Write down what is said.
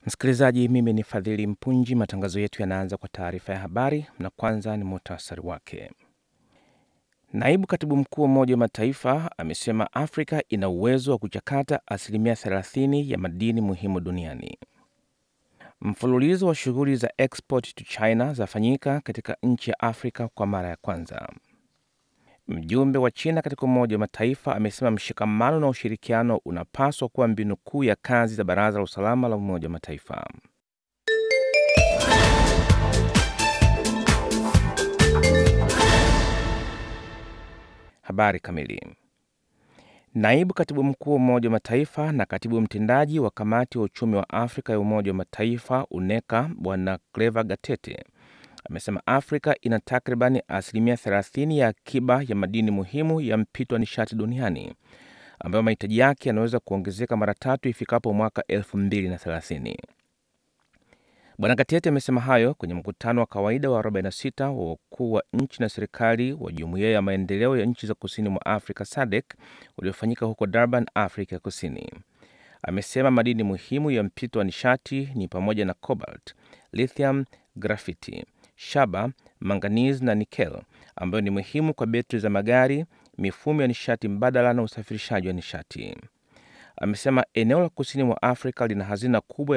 Msikilizaji, mimi ni Fadhili Mpunji. Matangazo yetu yanaanza kwa taarifa ya habari, na kwanza ni muhtasari wake. Naibu katibu mkuu wa Umoja wa Mataifa amesema Afrika ina uwezo wa kuchakata asilimia 30 ya madini muhimu duniani. Mfululizo wa shughuli za export to China zafanyika katika nchi ya Afrika kwa mara ya kwanza. Mjumbe wa China katika Umoja wa Mataifa amesema mshikamano na ushirikiano unapaswa kuwa mbinu kuu ya kazi za Baraza la Usalama la Umoja wa Mataifa. Habari kamili. Naibu katibu mkuu wa Umoja wa Mataifa na katibu mtendaji wa Kamati wa Uchumi wa Afrika ya Umoja wa Mataifa UNECA Bwana Cleva Gatete amesema Afrika ina takribani asilimia 30 ya akiba ya madini muhimu ya mpito wa nishati duniani ambayo mahitaji yake yanaweza kuongezeka mara tatu ifikapo mwaka 2030. Bwana Gatete amesema hayo kwenye mkutano wa kawaida wa 46 wa wakuu wa nchi na serikali wa Jumuiya ya Maendeleo ya Nchi za Kusini mwa Afrika SADC uliofanyika huko Durban, Afrika ya Kusini. Amesema madini muhimu ya mpito wa nishati ni pamoja na cobalt, lithium, grafiti, shaba, manganese na nikel ambayo ni muhimu kwa betri za magari, mifumo ya nishati mbadala na usafirishaji wa nishati. Amesema eneo la kusini mwa Afrika lina hazina kubwa